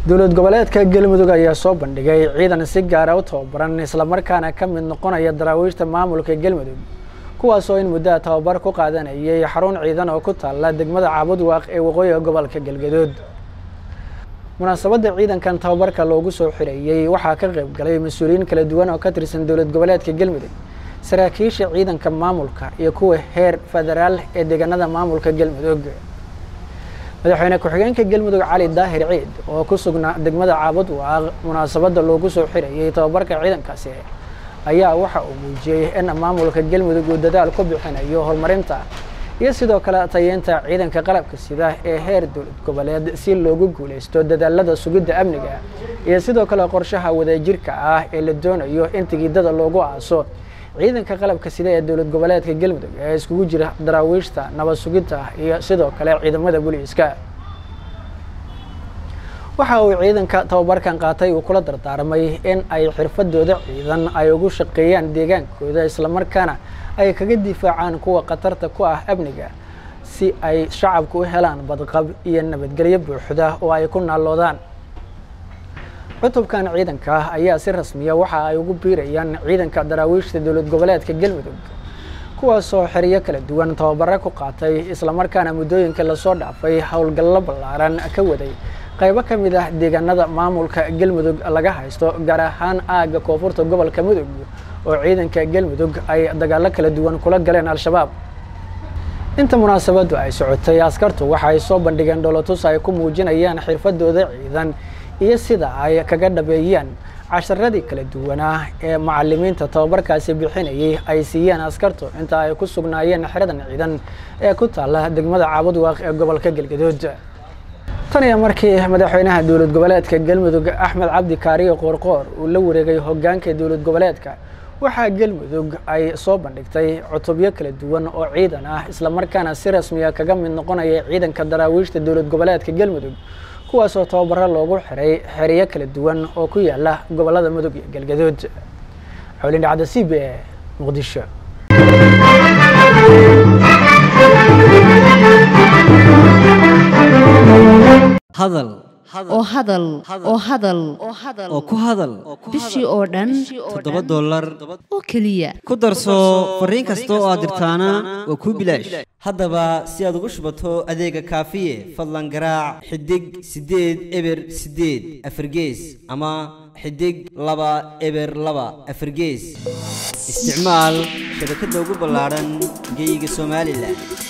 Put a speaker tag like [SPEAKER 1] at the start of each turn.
[SPEAKER 1] dowlad goboleedka galmudug ayaa soo bandhigay ciidan si gaara u tababaran islamarkaana ka mid noqonaya daraawiishta maamulka galmudug kuwaasoo in muddaha tababar ku qaadanayay xarun ciidan oo ku taalla degmada caabudwaaq ee waqooyiga gobolka galgadood munaasabadda ciidankan tababarka loogu soo xirayey waxaa ka qayb galay mas-uuliyiin kala duwan oo ka tirsan dowlad goboleedka galmudug saraakiisha ciidanka maamulka iyo kuwa heer federaal ee deegaanada maamulka galmudug madaxweyne ku-xigeenka galmudug cali daahir ciid oo ku sugnaa degmada caabudwaaq munaasabadda loogu soo xirayey tababarka ciidankaasi ayaa waxa uu muujiyey in maamulka galmudug uu dadaal ku bixinayo horumarinta iyo sidoo kale tayeynta ciidanka qalabka sida ee heer dowlad goboleed si loogu guuleysto dadaalada sugidda amniga iyo sidoo kale qorshaha wadajirka ah ee la doonayo in tigidada loogu aaso ciidanka qalabka sida ee dowlad goboleedka galmudug ee iskugu jira daraawiishta nabad sugidta iyo sidoo kale ciidamada booliiska waxa uu ciidanka tababarkan qaatay uu kula dardaarmay in ay xirfadooda ciidan ay ugu shaqeeyaan deegaankooda islamarkaana ay kaga difaacaan kuwa khatarta ku ah amniga si ay shacabku u helaan badqab iyo nabadgelyo buuxda oo ay ku naalloodaan cutubkan ciidanka ayaa si rasmiya waxa ay ugu biirayaan ciidanka daraawiishta dowlad goboleedka galmudug kuwaasoo xeriyo kala duwan tababaro ku qaatay islamarkaana muddooyinka lasoo dhaafay howlgallo ballaaran ka waday qaybo ka mid ah deegaanada maamulka galmudug laga haysto gaar ahaan aagga koonfurta gobolka mudug oo ciidanka galmudug ay dagaallo kala duwan kula galeen al-shabaab inta munaasabaddu ay socotay askartu waxa ay soo bandhigeen dholotus ay ku muujinayaan xirfadooda ciidan iyo sida ay kaga dhabeeyaan casharadii kala duwanaa ee macalimiinta tababarkaasi bixinayay ay siiyeen askartu inta ay ku sugnaayeen xeradan ciidan ee ku taalla degmada caabudwaaq ee gobolka galgadood tan iyo markii madaxweynaha dowlad goboleedka galmudug axmed cabdi kaariyo qoorqoor uu la wareegay hogaanka dowlad goboleedka waxaa galmudug ay soo bandhigtay cutubyo kala duwan oo ciidan ah islamarkaana si rasmiya kaga mid noqonaya ciidanka daraawiishta dowlad goboleedka galmudug kuwaasoo tababaro loogu xiray xeriyo kala duwan oo ku yaala gobolada mudug iyo galgadood xowlin dhacda c b e muqdisho
[SPEAKER 2] hadal
[SPEAKER 3] oo hadal oo hadal
[SPEAKER 2] oo ku hadal
[SPEAKER 3] bishii oo dhan
[SPEAKER 2] toddoba dollar
[SPEAKER 3] oo keliya
[SPEAKER 2] ku darso fariin kasta oo aad dirtaana waa kuu bilaash haddaba si aad ugu shubato adeega kaafiye fadlan garaac xidig siddeed eber siddeed afargees ama xidig laba eber laba afargees isticmaal shabakadda ugu ballaadhan geyga somalilan